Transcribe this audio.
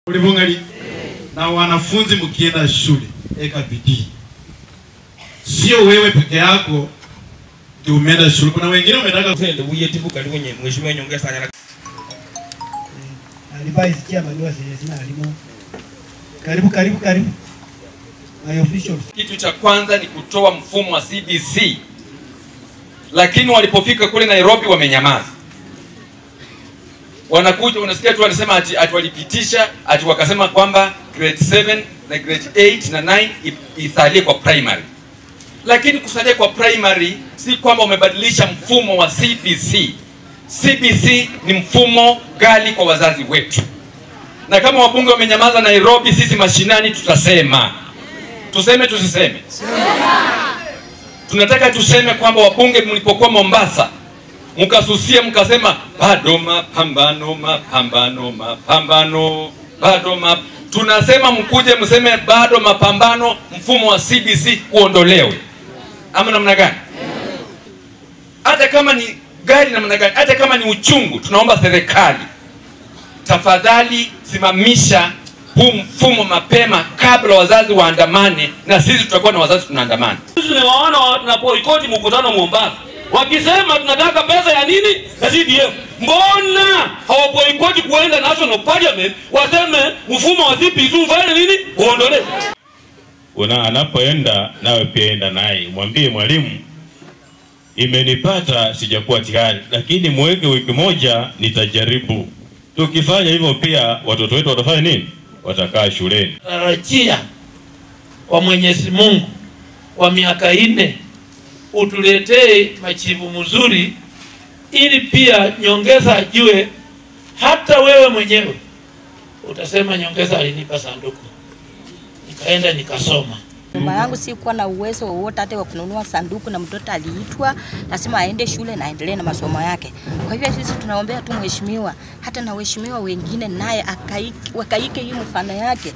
ulivungali na wanafunzi mkienda shule, eka bidii, sio wewe peke yako ndio umeenda shule. Kuna wengine umetaka Twende uyetibu kali kwenye mheshimiwa nyongeza anyala advise chairman wa CSC alimo. Karibu karibu karibu. My officials. Kitu cha kwanza ni kutoa mfumo wa CBC, lakini walipofika kule Nairobi wamenyamaza. Wanakuja unasikia tu wanasema ati, ati walipitisha ati wakasema kwamba grade 7 na grade 8 na 9 i- isalie kwa primary, lakini kusalia kwa primary si kwamba umebadilisha mfumo wa CBC. CBC ni mfumo gali kwa wazazi wetu, na kama wabunge wamenyamaza Nairobi, sisi mashinani tutasema tuseme tusiseme? Tunataka tuseme kwamba wabunge mlipokuwa Mombasa mkasusia mkasema bado mapambano, mapambano, mapambano, bado map... tunasema mkuje mseme bado mapambano, mfumo wa CBC uondolewe, ama namna gani? Hata kama ni gari namna gani, hata kama ni uchungu, tunaomba serikali tafadhali simamisha huu mfumo mapema kabla wazazi waandamane, na sisi tutakuwa na wazazi tunaandamana. tumewaona wanapoikoti mkutano Mombasa wakisema tunataka pesa ya nini ya CDF. Mbona hawaboikoti kuenda National Parliament waseme mfumo wa CPC ufanye nini uondolewe? una anapoenda nawe pia enda naye, mwambie mwalimu, imenipata sijakuwa tayari, lakini mweke wiki moja, nitajaribu. Tukifanya hivyo, pia watoto wetu watafanya nini? Watakaa shuleni. tarajia kwa Mwenyezi Mungu kwa miaka nne utuletee machivu mzuri, ili pia nyongeza ajue hata wewe mwenyewe utasema nyongeza alinipa sanduku, nikaenda nikasoma. Nyumba yangu sikuwa na uwezo wowote hata wa kununua sanduku, na mtoto aliitwa lazima aende shule na aendelee na masomo yake. Kwa hivyo sisi tunaombea tu mheshimiwa, hata na waheshimiwa wengine naye akaike- wakaike hii mfano yake,